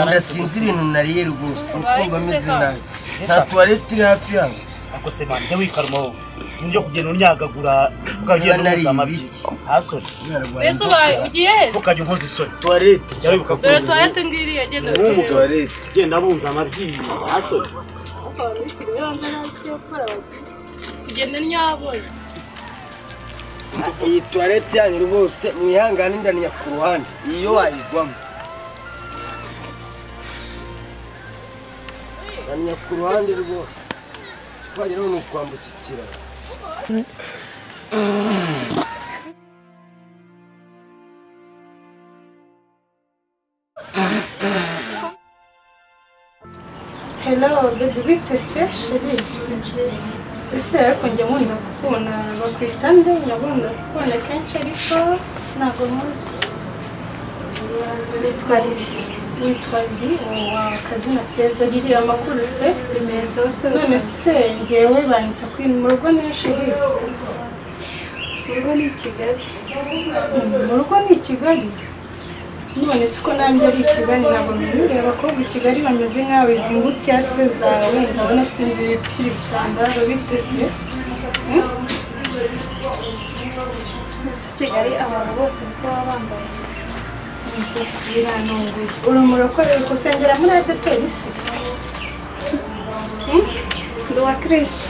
ndasinze ibintu nariye rwose Ubaye kumva ukize meze ka? nabi nta tuwarete iri hafi yanjye ako se man jya wikara umuhobo nibyo kugenda unyagagura ukagenda Niba nariye uhuza amabyi ibiki. hasore Umwana arwaye mbese ubaye inzoka. ugiye heza ntukajya unkoza isoni tuwarete jya wibuka ko dore tuwarete ngiri yagenda tuwarete genda abunza amabyi hasore kugenda ntiyabonye iyi tuwarete yanyu rwose mwihangane ndaniya ku ruhande iyo wayigwamo ndaniya ku ruhande rwose twageraho ni ukwambuka ikiraro Hello, baby, bitese sheri byiza ese ariko njye nkunda gukunda bakwita nde nyabunda gukunda kenshi ariko ntabwo munsi Nitwa Riri. witwa Bi wawe akazina keza ririya amakuru se Uri meza wese none se ngewe banyita kuri mu rugo ni sheri urugo ni i Kigali. mu rugo ni i Kigali none si ko nanjye ari i Kigali ntabwo menyereye abakobwa i Kigali bameze nkawe izi ngutiya se zawe ndabona sinzi bitwira ibitambaro bitese Si Kigali abantu bose niko baba bambaye. birantunguye urumuri ukorera gusengera muri adeperi se Ndi uwa kirisitu.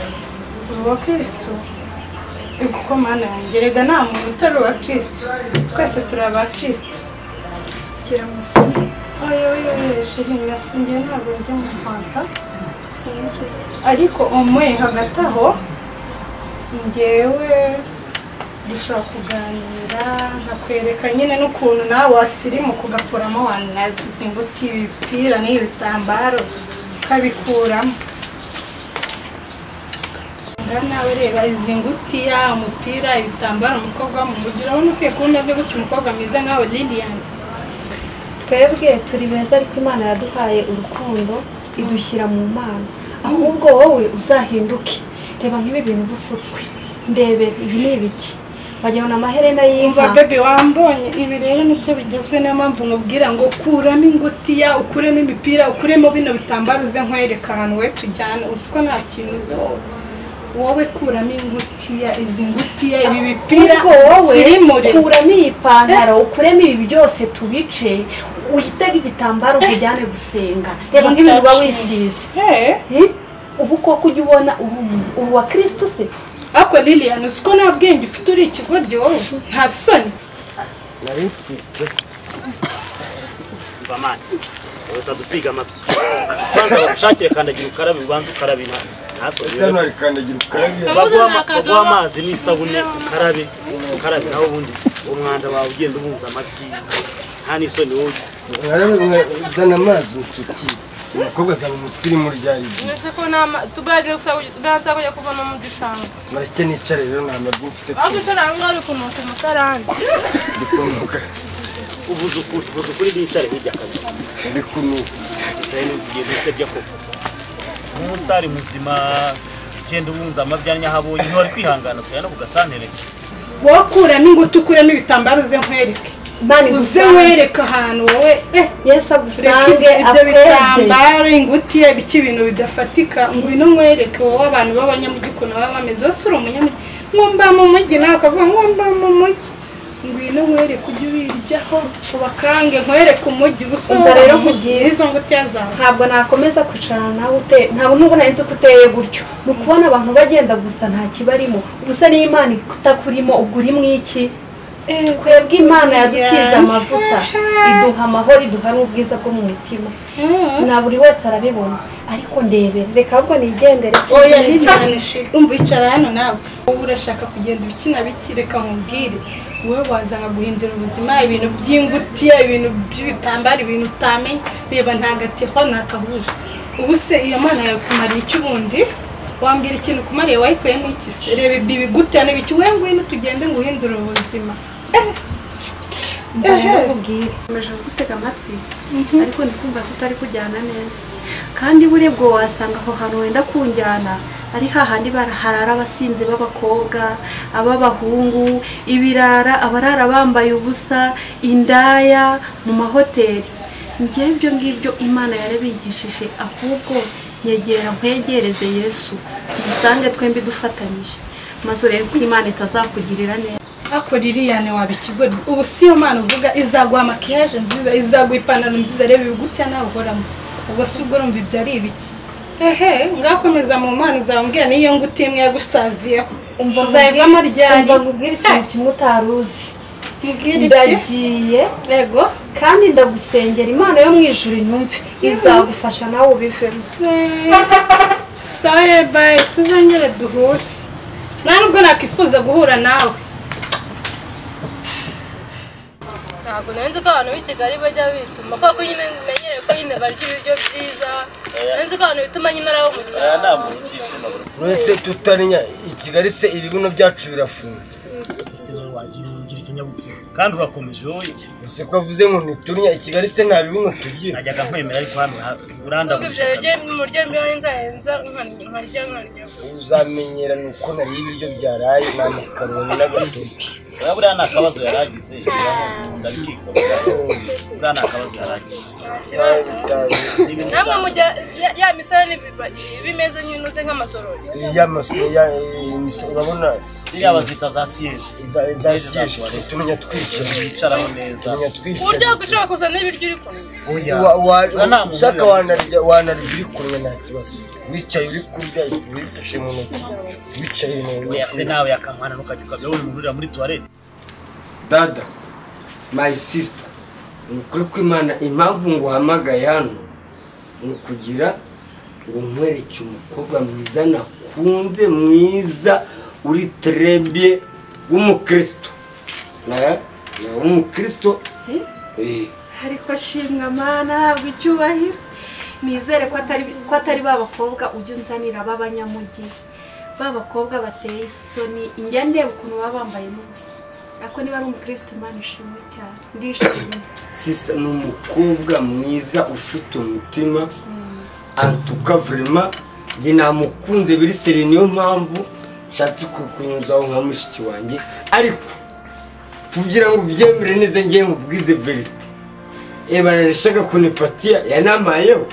uri uwa kirisitu ego ko mana yanjye rega nta muntu utari uwa kirisitu twese turi aba kirisitu Kiramutse. oye oye oye shiri merci njye ntabwo njya mu fanta Umukize. ariko umwe hagati aho njyewe dushobora kuganira nkakwereka nyine n'ukuntu nawe wasirimu kugakuramo wanazinguti ibipira n'ibitambaro ukabikuramo ngaha nawe reba izi ngutiya umupira ibitambaro umukobwa wo mu mujyi urabona ukwiye kuba umeze gutya umukobwa mwiza nkawe liliyani Twebwe turi beza ariko Imana yaduhaye urukundo idushyira mu mana. Ahubwo wowe uzahinduke. Reba nk'ibi bintu busutswe. Ndebere ibi ni ibiki? Wagira ngo ni amaherena y'inka. umva bebi wambonye ibi rero nibyo bigezwe niyo mpamvu nkubwira ngo kuramo ingutiya ukuremo imipira ukuremo bino bitambaro uze nkwereka ahantu we tujyana uzi ko nta kintu uzi wowe wowe kuramo ingutiya izi ngutiya ibi bipira Ariko wowe sirimure kuramo iyi pantaro ukuremo ibi byose tubice uhitega igitambaro kujyane gusenga reba nk'ibintu uba wisize Hey. Eh? ubu koko ujya ubona uri umuntu uri uwa kirisitu se ariko lilian uzi ko nta bwenge ufite uri ikigoryi wowe nta soni nari mfite mva mani uhita dusiga amabyi ubanza bagushakire kandagira ukarabe ubanza ukarabe na hasore ese hano hari kandagira ukarabe baguha baguha amazi n'isabune ukarabe ukarabe nawe ubundi umwanda wawe ugenda ubunza amabyi nta n'isoni wowe mwarabe mwa- zana amazi unsukire umukobwa azaba umusirimu ryari igihe mbese ko nama tubagiye gusa kujya kuvamo mu gishanga marite nicare rero nta mabwi mfite aho kwicara aho ngaho uri kunuka umusarani ndikunuka uvuze ukuri uvuze ukuri n'itare hirya kabiri ndikunuka isaha n'ibintu usebya koko nk'umusitari muzima ugenda ubunza amabyanya aho abonye ntiwari kwihangana tujya no ku gasantere wowe kuramo inguti ukuremo ibitambaro uze nkwereke imana uze igusange nkwereke ahantu wowe eh yesu Reka agusange ibyo- ibyo akweze bitambaro ingutiya biki ibintu bidafatika ngwino nkwereke wowe abantu b'abanyamujyi ukuntu baba bameze wese uri umunyamujyi ngo mba mu mujyi nawe ukavuga ngo mba mu mujyi ngwino nkwereke ujye ubiryaho ubakange nkwereke umujyi gusa Umva rero mu nkugire. izo ngutiya zawe ntabwo nakomeza kwicarana nawe ute ntabwo nubwo nari nzi ko uteye gutyo ni ukubona abantu bagenda gusa nta kibarimo gusa niyo imana itakurimo ubwo uri mu iki twebwe imana yadusize amavuta iduha amahoro iduha n'ubwiza bwo mu mutima na buri wese arabibona ariko ndebere reka ahubwo nigendere oya sinzi niba- ntibyanishi umva icara hano nawe wowe urashaka kugenda ibikina biki reka nkubwire wowe wazanga guhindura ubuzima ibintu by'ingutiya ibintu by'ibitambaro ibintu utamenya reba ntagatiho ntakahuje ubu se iyo mana yakumariye iki ubundi wambwira ikintu kumariye wayikuyemo iki se reba ibi bigutiya ni biki wowe ngwino tugende ngo uhindure ubuzima Mva rero nkubwire. nkomeje gutega amatwi ariko ndi kumva tutari kujyana neza kandi buriya ubwo wasanga aho hantu wenda kunjyana ari hahandi harara abasinzi b'abakobwa ab'abahungu ibirara abarara bambaye ubusa indaya mu mahoteli njyewe ibyo ngibyo imana yarabigishije ahubwo nyegera nkwegereze yesu tugisange twembi dufatanyije maze urebe ko imana itazakugirira neza ariko liliyane waba ikigori ubu si yo mpano uvuga izaguha makiyaje nziza izaguha ipantaro nziza reba ibigutya nawe uhoramo ubwo si ubwo urumva ibyo ari ibiki ehe ngakomeza mu mpano zawe mbwira niyo nguti imwe yagusaziyeho umva uzayivamo ryari umva nkubwire ikintu kimwe utari uzi mbwira iki ndagiye yego kandi ndagusengera imana yo mu ijuru inyumve izagufasha nawe ubivemo sare bayi tuzongere duhure nta nubwo nakwifuza guhura nawe ntabwo nari nzi ko abantu b'i kigali bajya bituma kuko nyine menyereye ko nyine barya ibiryo byiza nari nzi ko abantu bituma nyine ari abo mu aya cyaro nta muntu utishima buri uretse tutamenya i kigali se ibibuno byacu birafunze wese wagira ugira ikinyabupfura kandi urakomeje wowe iki gusa ko avuze ngo ntiturinya i kigali se nta bibuno tugira najyaga nkwemera ariko hano ha- nubwo ibyo urandaburije biryo kabisa. mu buryo mbiho nzarenza nkarya nkarya uzamenyera ni uko nariye ibiryo byaraye nta makaroni n'agatoki Uraba buriya nta kabazo yari agize ndabikika buriya nta kabazo yari agize nta kibazo Ni ibintu namwe bisanzwe. mujya ya- ya misarane bimeze nk'inuze nk'amasorori y'amasoya urabona ziriya bazita za siyeri za- za siyeje tumenya twicara zicaraho neza tumenya ku buryo twicara wakwishaka kuzana ibiryo uri kurya oya Wa- wa- Nta muntu ushaka ujya. wanarya wanarya uri kurya nta kibazo wicaye uri kurya wifashe mu ntoki wicaye mu oya se nawe yakankwana ntukajya ukabya wowe umuntu urira muri tuwarete dada my sister ni ukuri kw'imana impamvu nguhamagaye hano ni ukugira ngo nkwereke umukobwa mwiza nakunze mwiza uri terebye w'umukristo Na- na- w'umukristo Eh, ariko shimwa mana ntabwo icyubahiro nizere ko atari ko atari ba bakobwa ujya unzanira b'abanyamujyi ba bakobwa bateye isoni njya ndeba ukuntu baba bambayemo ubusa ariko niba ari umukristo imana ishimwe cyane ndishimye sister ni umukobwa mwiza ufite umutima antuka vrema njye namukunze biri seri niyo mpamvu nshatse kukunyuzaho nka mushiki wanjye ariko kugira ngo ubyemere neza njye mubwize verite ebana nashaka kunipatiya yanamayeho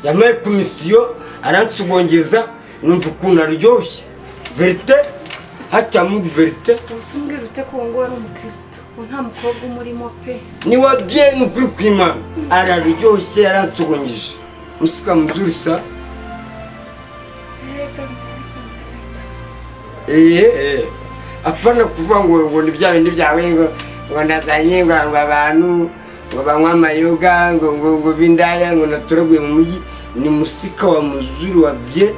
yamaye komisiyo aransugongeza numva ukuntu aryoshye verite hacya muri verite ubusumbwira ute ko uwo nguwo ari umukristo uwo nta mukobwa umurimo pe ni wa bien ukuri kw'imana araryoshye yaransogongije musuka mubyurisa eee apana kuvuga ngo ngo ni bya bindi byawe ngo ngo ndazanye ngo ngo abantu ngo banywe amayoga ngo ngo ngo bindaya ngo naturaguye mu mujyi ni musika wa muzuri wa bien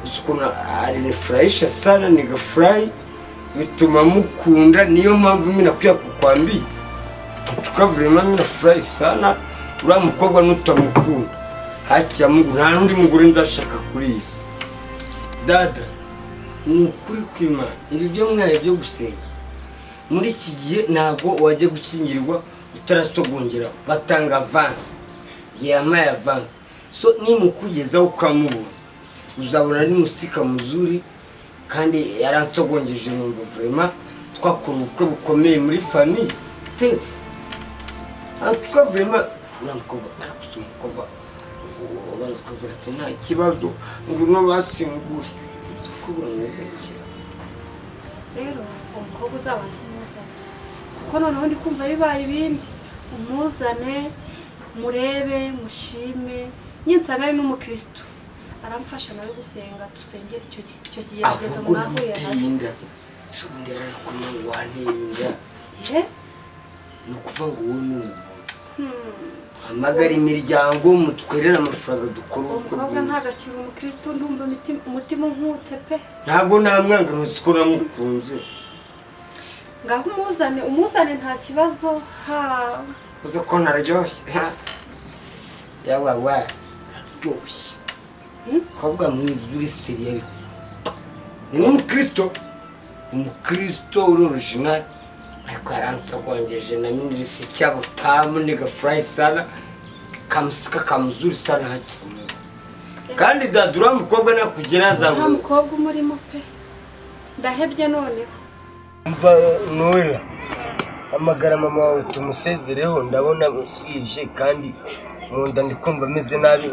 uzi ukuntu arinifurahisha sana nigafurahi bituma mukunda niyo mpamvu mimi nakuya kukwambia tukavurema mimi nafurahi sana uriya mukobwa nutamukunda hakiya mugu nta n'undi mugore ndashaka kuri iyi si dada ni ukuri kw'imana ibi byo mwaye byo gusenga muri iki gihe ntabwo wajya gukingirirwa utarasogongeraho batanga avansi yamaye avansi so nimukugezaho ukamubona uzabona ari musika muzuri kandi yaransogongeje numva vurema twakora ubukwe bukomeye muri famiye tensi twa vurema uriya mukobwa aragusa umukobwa ubanza ukagira ati nta kibazo ngwino basimbuye uza kubura mwizakira rero umukobwa uzabanza umuzane kuko noneho ndi kumva bibaye ibindi umuzane murebe mushime nyinsanga ari n'umukristo aramfasha nawe gusenga dusengere icyo icyo kigeragezo ahubwo mwahuye nacyo namuteyinda shubundi yararakoma ngo waneyinda Eh? ni ukuvuga ngo wowe ni umuntu hamagara imiryango mutwerere amafaranga dukora uwo ubukwe mukobwa bwiza ntabwo akiri umukristo ndumva umutima- umutima unkutse pe ntabwo namwanga ntuzi ko namukunze ngaho umuzane umuzane nta kibazo ha uzi ko ntaryoshye yawawa araryoshye umukobwa mwiza uri seriyeri ni n'umukristo umukristo uri orijinali ariko yaransogongeje na minirisi cyabutamu ni gafurayi sana kamusika kamuzuri sana hakimwe kandi dadura umukobwa nakugera nta azabona mukobwa umurimo pe ndahebye noneho mva noya hamagara mama wawe tumusezereho ndabona bwije kandi mu nda ndi kumva meze nabi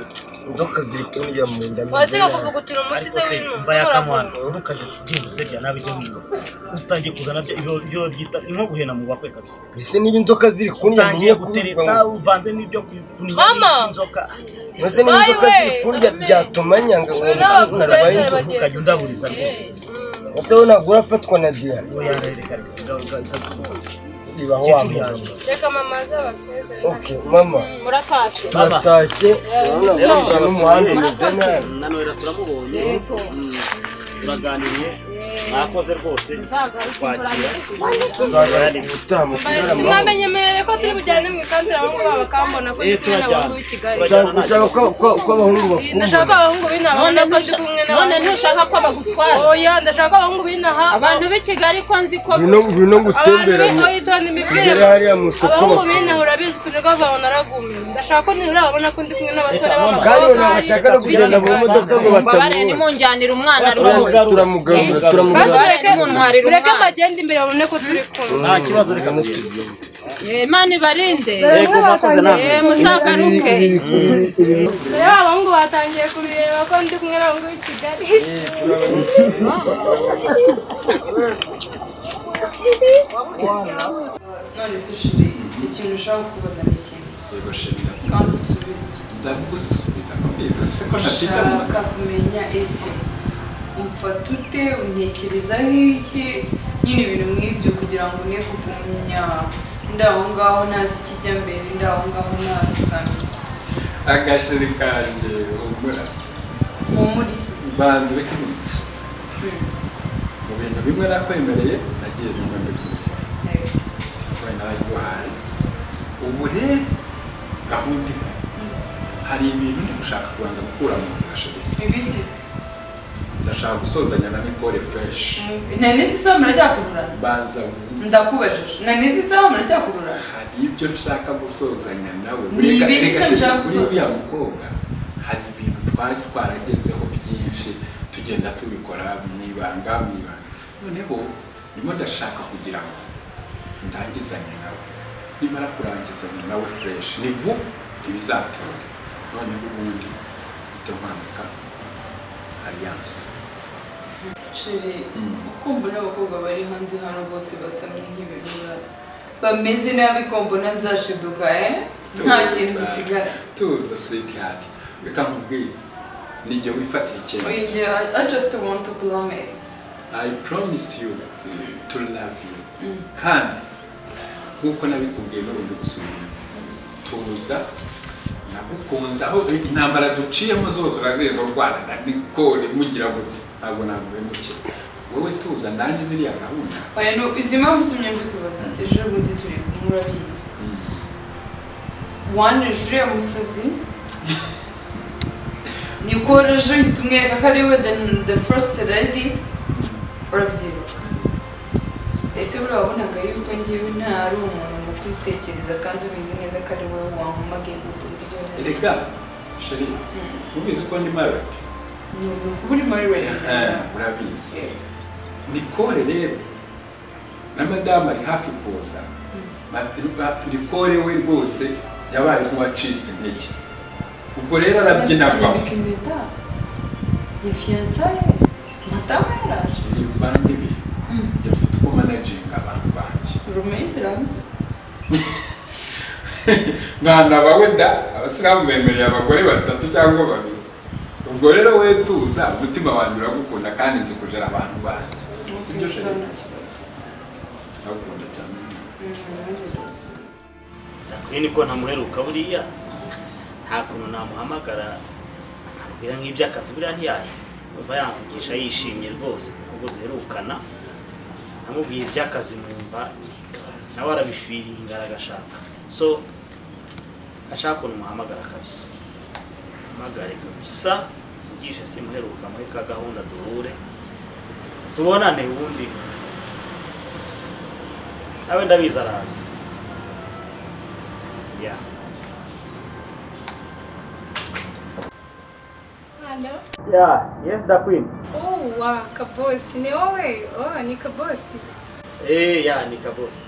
inzoka ziri kunyura mu nda meze waziga nabi kuvugutira umuti ariko se se w'intu mva ya kamuhanda uravuga wowe ukajya ugenda usebya nabi ibyo wiba utangiye kuzana ibyo- ibyo byita ni nko guhena mu bakwe kabisa ese niba inzoka ziri kunyura utangiye mugiye kuribwa gutereta ngo uvanze n'ibyo kuniha Mama! inzoka ese niba By inzoka ziri way, kurya amen. byatuma nyanga ngo Uyu nawe narabaye agusezera inzoka bagiye. ukajya undaburiza rwose ese wowe ntabwo urafatwa na diya uwo yarereka reka bibaho wa kecuru muntu yanjye reka mama azabasezere ok mama muratashye turatashye urabona bwije n'umuhanda umeze nabi na nohera turamubonye Mm. turaganiriye mwakoze rwose kwakira tuzagana ubutaha musubire amahoro sinamenye mere ko turi bujyane mu isantere abahungu babo bakambona ko ndi kumwe n'abahungu b'i Kigali Ushaka- ushaka ko ko- ko abahungu ndashaka ko abahungu bakumva b'inaha none babona ko ndi kumwe none n'abahungu ntushaka ko bagutwara oya ndashaka ko abahungu b'inaha abantu b'i kigali ko nzi ko ngwino ngwino abantu ngutembera mu- b'intoyitonda tugere imipira hariya mu isoko abahungu bakubona. b'inaha urabizi kuje ko bava naragumiye ndashaka ko nibura babona ko ndi kumwe n'abasore kandi b'abakobwa ubu ntabwo ashaka no kugenda mu modoka ngo mbabare batamubona nimunjyanira umwana rwose turamugarura turamugarura basi turamugarura bareke muntwarira bareke umwana. bagende imbere babone ko turi kumwe nta kibazo reka tugende Eh, imana ibarinde yego mwakoze namwe Eh, muzagaruke rero abahungu batangiye kubireba ko ndi kumwe n'abahungu b'i Kigali none se ushiri ikintu ushaka kukubaza ni ikintu yego shema kandi utubizi ndagusubiza nkomeza se ko ntafite umuntu ushaka kumenya ese umfata ute untekerezaho iki nyine ibintu nk'ibyo kugira ngo ne kugumya ndi aho ngaho ntazi ikijya mbere ndi aho ngaho ntasamye agashiri kanjye humura uwo muri iki banza ureke umuco mu bintu bimwe nakwemereye nagiye bimwe mbikora telefone narayiguhaye ubu rero gahunda imwe hari ibintu ndi gushaka kubanza gukura mu nzira shema ibigize ndashaka gusozanya na Nicole Fresh nan'izi isaha muracyakururana banza ndakubajije nan'izi isaha muracyakururana hari ibyo nshaka gusozanya nawe Ni ibiki se mushaka kuri gusoza? uriya mukobwa hari ibintu twari twaragezeho byinshi tugenda tubikora mu ibanga mu ibanga noneho ndimo ndashaka kugira ngo ndangizanye nawe nimara kurangizanya nawe fureshi ni vuba ntibizatinda noneho ubundi uhita mpanuka aliyanse sheri kumva n'abakobwa bari hanze hano bose basamye nk'ibirura bameze nabi kombona nzashiduka eh nta kintu gisigara tuza switi hati reka nkubwire nijye wifatira icyemezo Oye, I just want to promise. I promise you to love you kandi nk'uko nabikubwiye n'ubundi gusubira tuza nagukunze aho intambara duciyemo zose urazizo rwanda na nikore mugira ngo ntabwo naguhemukira wowe tuza nanjye ziriya gahunda Oya, no, uzi impamvu itumye mbikubaza? Ejo bundi turi kumwe urabizi. One jure musazi. Nikora ejo uhita umwereka ko ari we the, the first lady. Urabyibuka. Ese buriya wabonaga yuko njyewe nta ari umuntu mukwitekereza kandi ubizi neza ko ari wowe wankomaga ingudura iryo joro? erega sheri ubizi ko ndi married Ni ubu uri muri we. Eh, urabizi nikore rero na madamu ari hafi kuza Ma- nikore we rwose yabaye nk'uwacitse intege ubwo rero arabyina Nasibye avamo bikimeta. Ya fiyansaye. Madamu yaraje. imvange ibi yafite uko managinga abantu banjye Rumeyisi irabuze. mwana bawe da abasilamu bemereye abagore batatu cyangwa babiri ubwo rero we tuza umutima wanjye uragukunda kandi nzi kujera abantu banjye sibyo sheri ndagukunda cyane Kuri niko ntamuheruka buriya nta kuntu namuhamagara nkamubwira nk'iby'akazi buriya ntiyahe umva yamvugisha yishimye rwose kuko ubwo duherukana namubwiye iby'akazi mwumva nawe arabifiriye ingara agashaka so ashaka ukuntu muhamagara kabisa muhamagare kabisa mvugishe simuheruka muri ka gahunda duhure tubonane ubundi nawe ndabizi arazi yeah. Yeah, yes, the queen. Oh, wa kabosi ni wowe oh ni kabosi Eh, yeah, ni kabosi.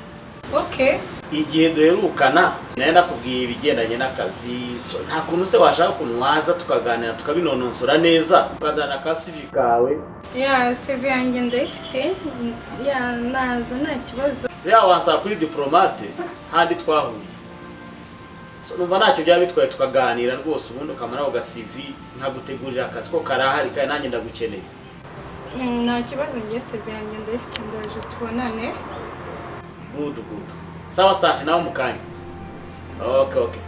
igihe duherukana nayo nakubwiye ibigendanye n'akazi so nta kuntu se washaka ukuntu waza tukaganira tukabinononsora neza ukazana ka sivi kawe ya sivi yanjye ndayifite ya naza nta kibazo rero wansaba kuri diporomate handi twahuriye so numva ntacyo byaba bitwaye tukaganira rwose ubundi ukamaraho ga sivi nkagutegurira akazi ko karahari kandi nanjye ndagukeneye Mm, nta kibazo njye sivi yanjye ndayifite ndaje tubonane good good sawa sante nawe mu kanya okay okay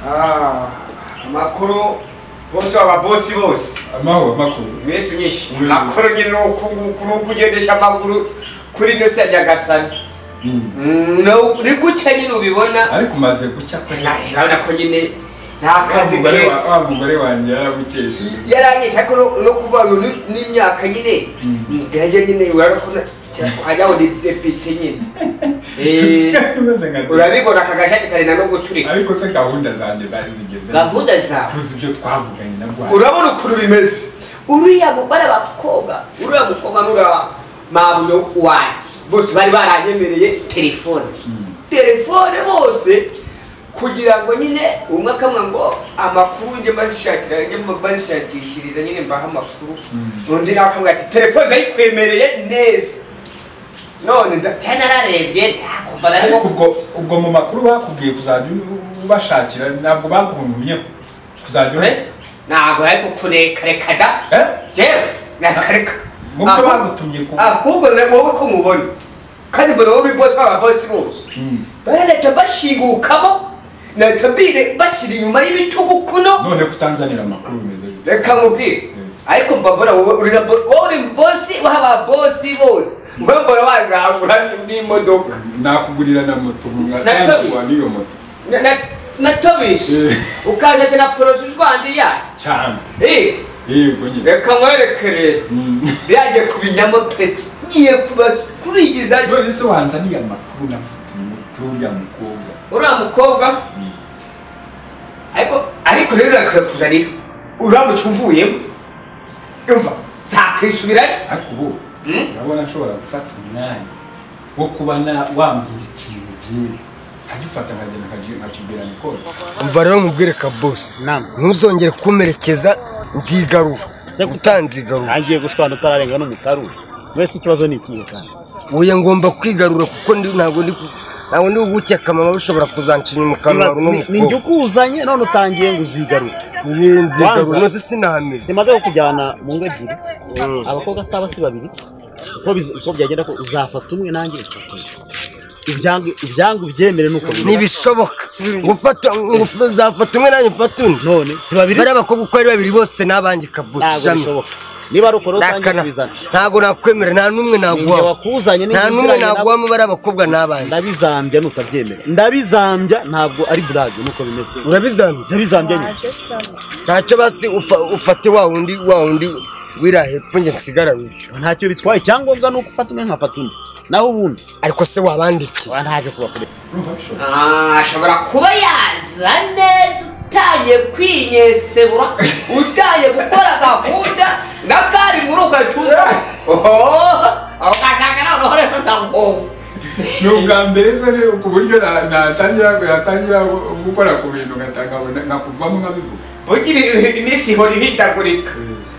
Ah, amakuru bose aba bosi bose amahoro makuru mwese unyishe amakuru nyine ni uku nguku ni uko ugendesha amaguru kuri ino si ajya agasana No, ni gutya nyine ubibona ariko umaze gucya kwe urabona ko nyine nta kazi Wa mugore wa- keza wa mugore wanjye yarabukesheje yaranyisha ko no- no kuvanga ni- n'imyaka nyine ndajya nyine urabona ko hajyaho depite nyine Eh, Kameze nka urabibona aka gashati karenda no guturika ariko se gahunda zanjye zari zigeze Gahunda zawe? tuzi ibyo twavuganye na bwa urabona ukuntu bimeze uriya mugore abakobwa uriya mukobwa n'uriya mabuyo wanjye bose bari baranyemereye telefone telefone bose kugira ngo nyine umwe akamwa ngo amakuru njye mbashakira njye mbashakishiriza nyine mbaha amakuru undi nawe akamubwira ati telefone ndayikwemereye neza none ndatenda nararebye ntakumva nari ariko ubwo ubwo mu makuru bakubwiye kuzajya ubashakira ntabwo bakuntumyeho kuzajya ure ntabwo ariko kurekareka da jewe nakareka mubyo Aho- bagutumye ku ahubwo na wowe ko mubona kandi mbona wowe bose baba bose bose barahita bashingukamo nahita mbire bashyira inyuma y'ibitugu kuno none kutanzanira amakuru bimeze gute reka nkubwire ariko mbabona wowe uri na bo- wowe uri bosi w'aba bosi bose wowe mbona wazahura n'imodoka nakugurira na moto Na kabiri. nkaguha n'iyo moto Na- na- natobishe ukaje ati na poroje urwandi ya cyane Eh, yego nyine reka nkwerekere byagiye ku binyamapeti ngiye kuba- kubigizayo none se wanzaniye amakuru nafutumye kuri uriya mukobwa uriya mukobwa ariko ariko rero nakakuzanira uramutse umvuyemo yumva zakwisubirayo ariko ubu urabona nshobora gufata umwanya wo kuba na- wambwira ikintu byinshi nkajya ufata nkagenda nkagi- nkakibwira nikoro umva rero nkubwire ka bosi ntuzongere kumerekeza nzigarura utanzigarura ntangiye gushwana utararenga n'umutaru wese ikibazo ni ikihe kandi oya ngomba kwigarura kuko ndi- ntabwo ndi ku- ntabwo ndi gukeka mama bishobora kuzancinya mu kanwa Ibaze, runo ni- ni mukobwa njye ukuzanye none utangiye ngo uzigarure Ye, nzigarura Wanza? nose sinameze simaze kukujyana mu ngo ebyiri abakobwa si aba si babiri uko biza- uko byagenda ko uzafata umwe nanjye ufata undi ibyangu ibyangu byemere nuko bimeze. ntibishoboka gufata ngo uzafata umwe nanjye mfata undi none si babiri bari abakobwa uko ari babiri bose n'abanjye ka bosi ntabwo jamye bishoboka niba ari ukora utangiye Nakana. kubizana ntabwo nakwemera nta n'umwe ninjye naguha wakuzanye nta n'umwe naguhamo bari abakobwa n'abandi ndabizambya nutabyemera ndabizambya ntabwo ari burage nuko bimeze urabizamira ndabizambya nyine ntacyo basi ufa- ufate wa wundi wa wundi wira hepfo njye nsigara wiyo ntacyo bitwaye icyangombwa ni uko ufata umwe nkafata undi naho ubundi ariko se wabandiki wa ntacyo kubakorera ashobora kuba yaza neza utangiye kwinyesebura utangiye gukora gahunda na kari muri ugatunga aho kashaka nawe uhoreho ndamwunga ni ubwa mbere se ni ku buryo na- natangira natangira gukora ku bintu ngatanga nkakuvamo nkabivuga bugira iminsi ihora ihindagurika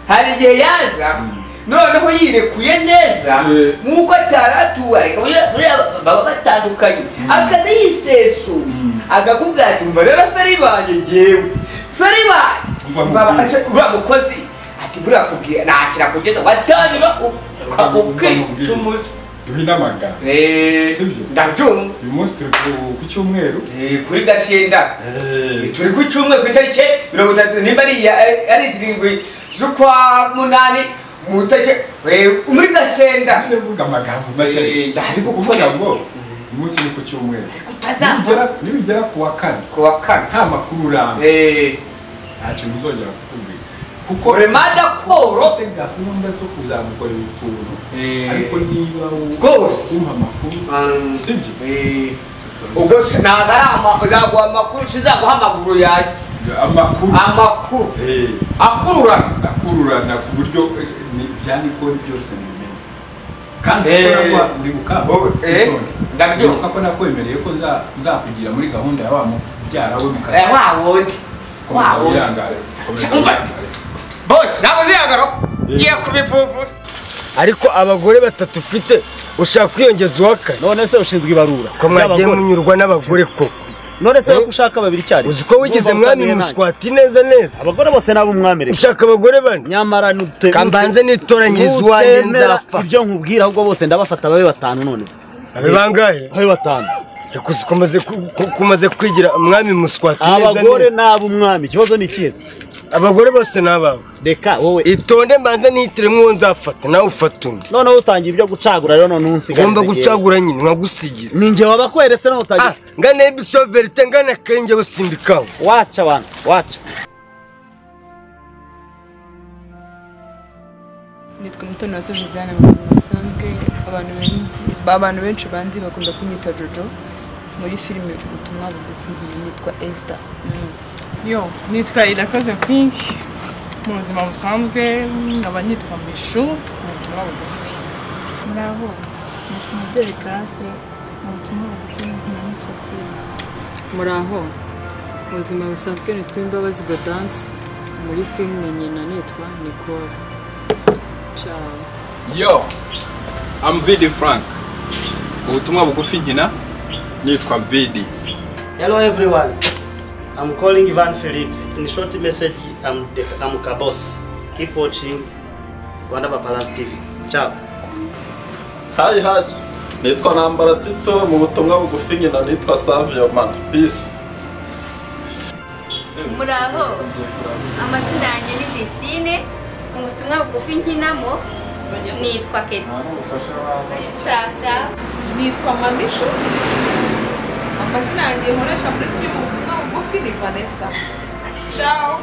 hari igihe yaza noneho yirekuye neza Eh. nk'uko atari atubareka baba batandukanye akaza yisesuye agakubwira ati umva rero feri banjye ngewe feri Umva nkubwire. banjye Ase- uriya mukozi ati buriya kubwira ntakira kugeza watangira uka- Umva nkubwire. ukicumuza duhine amagana Eh, Sibyo? ndabyumva uyu munsi turi ku- ku cyumweru Eh, kuri gashyenda turi ku cyumweru ku itariki mirongo itatu nimba ari iya- ari zirindwi z'ukwa munani mu itariki eh, muri gasenda ndavuga amagambo make Eh, ndari gukora. kuvuga ngo uyu munsi ni ku cyumweru utazambura Nibigera- nibigera ku wa kane ku wa kane nta makuru uramba Eh, nta kintu uzongera kukubwira kuko koremada koro ufite gahunda zo kuzamukorera utuntu Eh. ariko niba Rwose. umpa amakuru Um, sibyo eh, ubwo ntabwo ari ama- nzaguha amakuru sinzaguha amaguru yanjye amakuru amakuru akururana akururana ku buryo eh, ni ibyari ikora byose mumenya kandi Eh, uko naguha- uri gukamba eh, witonde. ndabyumva. Ndibuka ko nakwemereye ko nza- nzakugira muri gahunda ya wa mubyara we mu kazi Eh, wa wundi wa Komeza wundi wihangare, komeza Umva. wihangare. bose ntabwo uzihangara ngiye kubivuvura ariko abagore batatu ufite ushaka kwiyongeza uwa kane none se ushinzwe ibarura ko mwagiye ry'abagore. munyurwa n'abagore koko none se wowe ushaka babiri icyarimwe uzi ko wigize Urumva mwami utamenye nanjye. muswati neza neza abagore bose ni ab'umwami rero ushaka abagore bane nyamara nute kambanze nitoranyiriza uwanjye nzapfa ibyo nkubwira ahubwo bose ndabafata babe batanu none abe bangahe babe batanu Reka uzi ko umaze ku- ku- ko umaze kwigira umwami muswati neza abagore neza ni ab'umwami ikibazo ni ikihe se abagore bose ni abawe reka wowe itonde mbanze nihitiremo uwo nzafata nawe ufata undi noneho utangiye ibyo gucagura rero none unsigaye ugomba gucagura nyine nkagusigira ni njye wabakweretse none Ah, utangiye ngana ebisiyo verite ngana akenge gusimbikaho waca abantu waca nitwa mutoni wa josiane mu buzima busanzwe abantu benshi abantu benshi banzi bakunda kunyita jojo muri filime ubutumwa bugufi nitwa esita yo nitwa irakoze pink mu buzima busanzwe nkaba nitwa mishu mu butumwa bugufi muraho nitwa umubyeyi karase mu butumwa bugufi nkaba nitwa kwima muraho mu buzima busanzwe nitwa imbabazi gadanse muri filime nyina nitwa nicole ciao yo amu vidi frank ubutumwa bugufi nkina nitwa vidi Hello everyone. I'm calling Ivan Philip. In short message, I'm the, I'm Kabos. Keep watching Rwanda Paparazzi TV. Ciao. hayi hayi nitwa nambara tito mu butumwa bugufi nyina nitwa savio man peace muraho amazina yanjye ni Justine mu butumwa bugufi nkinamo nitwa Keti caca nitwa mamishu amazina yanjye nkoresha muri filime ubutumwa bugufi ni vanessa ciao